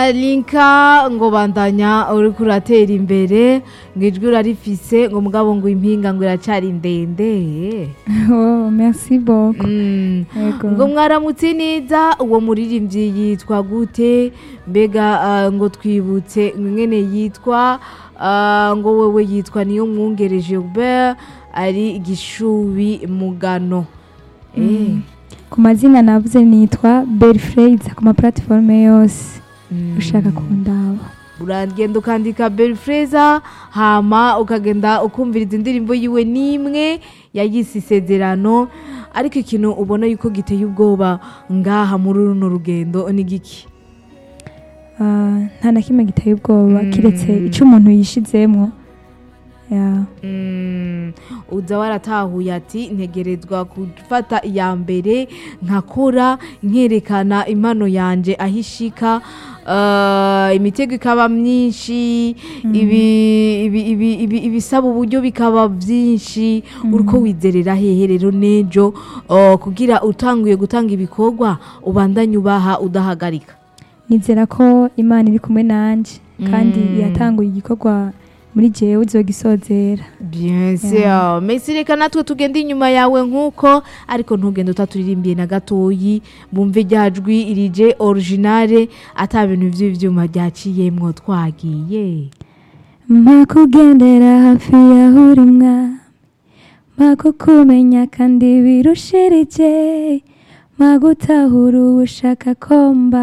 linka ngo bandanya uriko uratera imbere ngo ijwi urarifise ngo mugabo ngo impinga ngo iracari ndende oh merci beaucoup Mm. Yego. ngo mwaramutse neza uwo muririmbyi yitwa gute mbega ah, ngo twibutse ngene yitwa ah, ngo wewe yitwa niyo mwungere Gilbert ari gishubi mugano eh ku mazina navuze nitwa Belfrade ku ma platforme yose ushaka kundaba uragenda ukandika Belfreza hama ukagenda ukumviriza indirimbo yiwe n'imwe yayise isezerano ariko ikintu ubona yuko giteye ubwoba ngaha muri runo rugendo ni giki Ah, nta na kimwe giteye ubwoba Mm. kiretse icyo umuntu yishizemwo Ya. Mm, uza waratahuye ati ntegerezwa gufata iya mbere nkakora nkerekana impano yanje aho ishika uh, imitego ikaba myinshi ibi- ibi- ibi- ibi- ibisaba uburyo bikaba byinshi uriko wizerera hehe rero nejo uh, kugira utanguye gutanga ibikorwa ubandanye ubaha udahagarika nizera ko imana iri kumwe nanje kandi Mm. yatanguye igikorwa muri jewe uzogisozera bien sûr mesi reka natwe tugende inyuma yawe nk'uko ariko ntugende utaturirimbiye na gatoyi bumve rya jwi irije originale ata bintu by'ibyuma byaciyemwo twagiye mpa kugendera hafi yaho uri mwami mpa kukumenya kandi birushirije mpa gutahura uwo ushaka ko mba